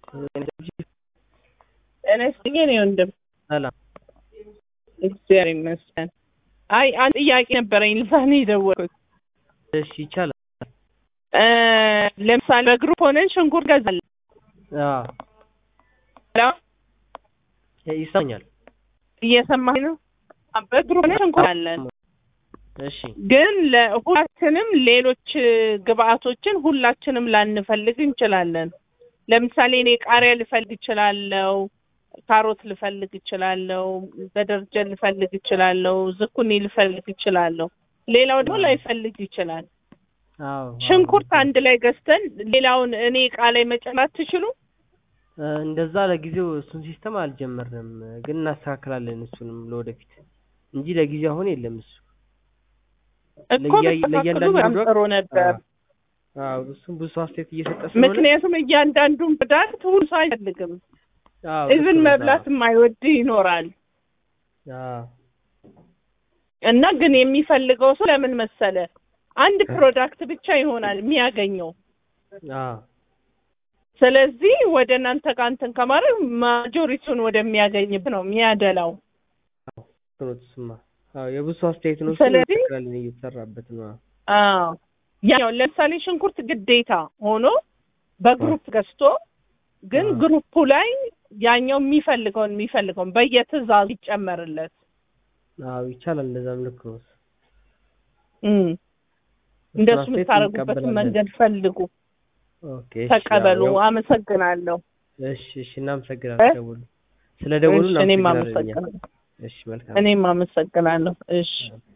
ጤና ይስጥልኝ የእኔ ወንድም። ሰላም። እግዚአብሔር ይመስገን። አይ አንድ ጥያቄ ነበረኝ ልሳ ነው የደወልኩት። እሺ ይቻላል። እ ለምሳሌ በግሩፕ ሆነን ሽንኩርት ገዛለን። አዎ ሄሎ ይሰማኛል። እየሰማኝ ነው? በግሩፕ ሆነን ሽንኩርት አለን እሺ ግን ለሁላችንም ሌሎች ግብአቶችን ሁላችንም ላንፈልግ እንችላለን። ለምሳሌ እኔ ቃሪያ ልፈልግ እችላለሁ፣ ካሮት ልፈልግ እችላለሁ፣ በደርጀን ልፈልግ እችላለሁ፣ ዝኩኒ ልፈልግ እችላለሁ። ሌላው ደግሞ ላይፈልግ ይችላል። አዎ ሽንኩርት አንድ ላይ ገዝተን ሌላውን እኔ እቃ ላይ መጨመር አትችሉ? እ እንደዛ ለጊዜው እሱን ሲስተም አልጀመርንም፣ ግን እናስተካክላለን እሱንም ለወደፊት እንጂ ለጊዜው አሁን የለም እሱ። እኮ ለእያ- ብታስተካክሉ ለእያንዳንዱ በጣም ፕሮዳክት- ጥሩ ነበር። አዎ እሱም ብዙ ሰው አስተያየት እየሰጠ ስለሆነ ምክንያቱም እያንዳንዱን ፕሮዳክት ሁሉ ሰው አይፈልግም። አዎ ኢቭን ልክ ነው። መብላት የማይወድ ይኖራል። አዎ እና ግን የሚፈልገው ሰው ለምን መሰለ አንድ ፕሮዳክት ብቻ ይሆናል የሚያገኘው። አዎ ስለዚህ ወደ እናንተ ጋር እንትን ከማድረግ ማጆሪቲውን ወደሚያገኝብ ነው የሚያደላው። ጥሩ እሱማ አዎ የብዙ ሰው አስተያየት ነው። እሱን ስለዚህ- እናስተካክላለን እየተሰራበት ነው። አዎ ያው ለምሳሌ ሽንኩርት ግዴታ ሆኖ በግሩፕ ገዝቶ ግን አዎ። ግሩፑ ላይ ያኛው የሚፈልገውን የሚፈልገውን በየትዕዛዙ ይጨመርለት። አዎ ይቻላል። እንደዛም ልክ ነው። እም እንደሱ እሱን አስተያየት የምታደርጉበትን እንቀበላለን። መንገድ ፈልጉ፣ ኦኬ እሺ፣ ተቀበሉ። ያው- አመሰግናለሁ። እሺ እሺ፣ እናመሰግናለን። እ? ደውሉ ስለ ደውሉ እሺ፣ እኔም እናመሰግናለን። እኛ። አመሰግናለሁ። እሺ መልካም እኔም አመሰግናለሁ። እሺ